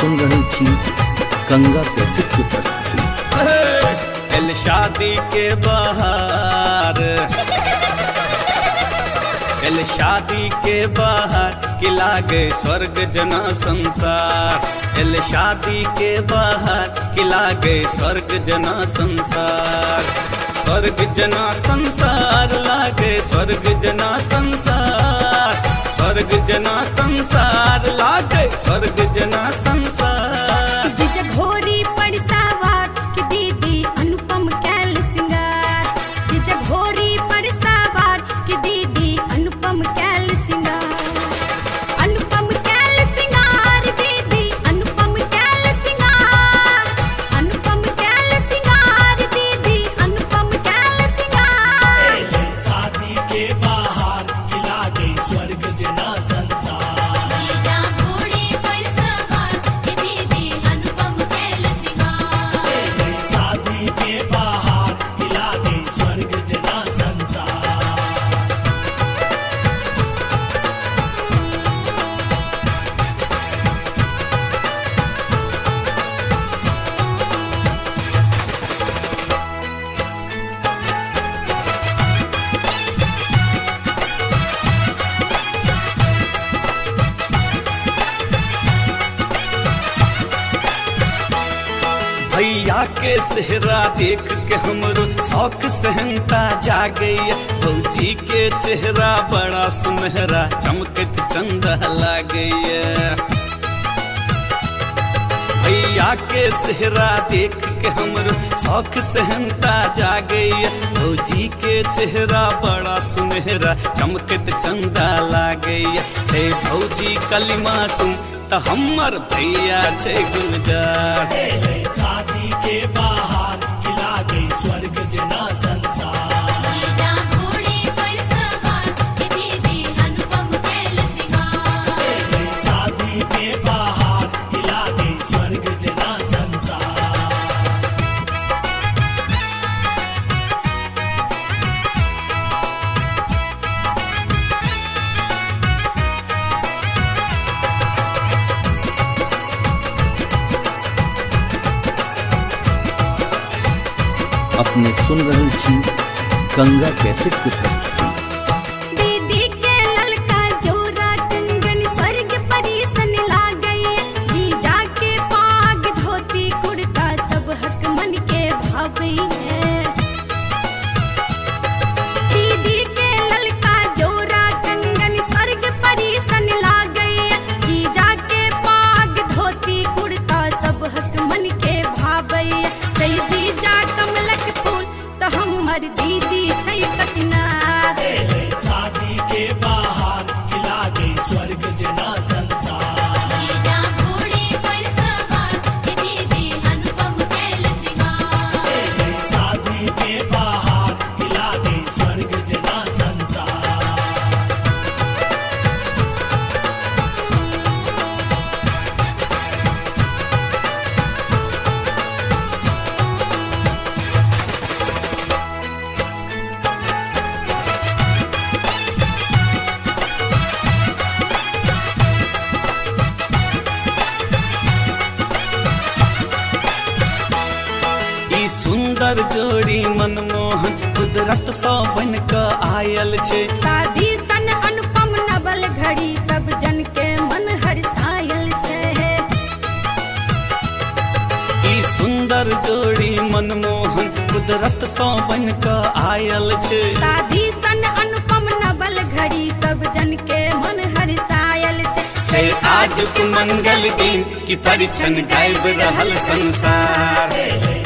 सुन रहल छी गंगा कैसेट की प्रस्तुति एल शादी के बाहर एल शादी के बाहर कि लागे स्वर्ग जना संसार एल शादी के बाहर कि लागे स्वर्ग जना संसार स्वर्ग जना संसार लागे स्वर्ग जना संसार स्वर्ग जना संसार लागे स्वर्ग जना संसार जिज घोरी पड़सावार कि दीदी अनुपम कैल सिंगार जिज घोरी पड़सावार कि दीदी अनुपम कैल सिंगार अनुपम कैल सिंगार दीदी अनुपम कैल सिंगार अनुपम कैल सिंगार दीदी अनुपम कैल सिंगार शादी के बाहर किला गई स्वर्ग जना संसार जीजा घोड़ी पर सवार कि दीदी अनुपम कैल सिंगार शादी के बाहर किला गई स्वर्ग जना संसार भैया के सेहरा देख के हमरो शौक सहनता जागे भौजी के चेहरा बड़ा सुनहरा चमकत चंदा लागे भैया के सेहरा देख के हमरो शौक सहनता जागे भौजी के चेहरा बड़ा सुनहरा चमकत चंदा लागे छे भौजी कलिमा सुन त हमर भैया छे गुलजार शादी के बाहर किला गई स्वर्ग जना संसार जीजा घोड़ी पर सवार कि दीदी अनुपम कैल सिंगार शादी के बाहर किला गई स्वर्ग जना संसार अपने सुन रहल छी गंगा कैसेट की प्रस्तुति दीदी के ललका जोरा कंगन स्वर्ग परीसन लागई जीजा के पाग धोती कुर्ता सब हक मन के भावई है दीदी के ललका जोरा कंगन स्वर्ग परीसन लागई जीजा के पाग धोती कुर्ता सब हक मन के भावई जय जीजा कमलक फूल तो हमर दीदी छै कचनार शादी के बाहर किला गई स्वर्ग जना संसार जीजा घोड़ी पर सवार कि दीदी अनुपम कैल सिंगार शादी के बाहर किला गई स्वर्ग जना संसार ई सुंदर जोड़ी मनमोहन कुदरत सौ बन क आयल छै शादी सन अनुपम नवल घड़ी सब जन के मन हरसायल छै ई सुंदर जोड़ी मनमोहन कुदरत सौ बन क आयल छै शादी सन अनुपम नवल घड़ी सब जन के मन हरसायल छै छै आज मंगल दिन की परिछन गायब रहल संसार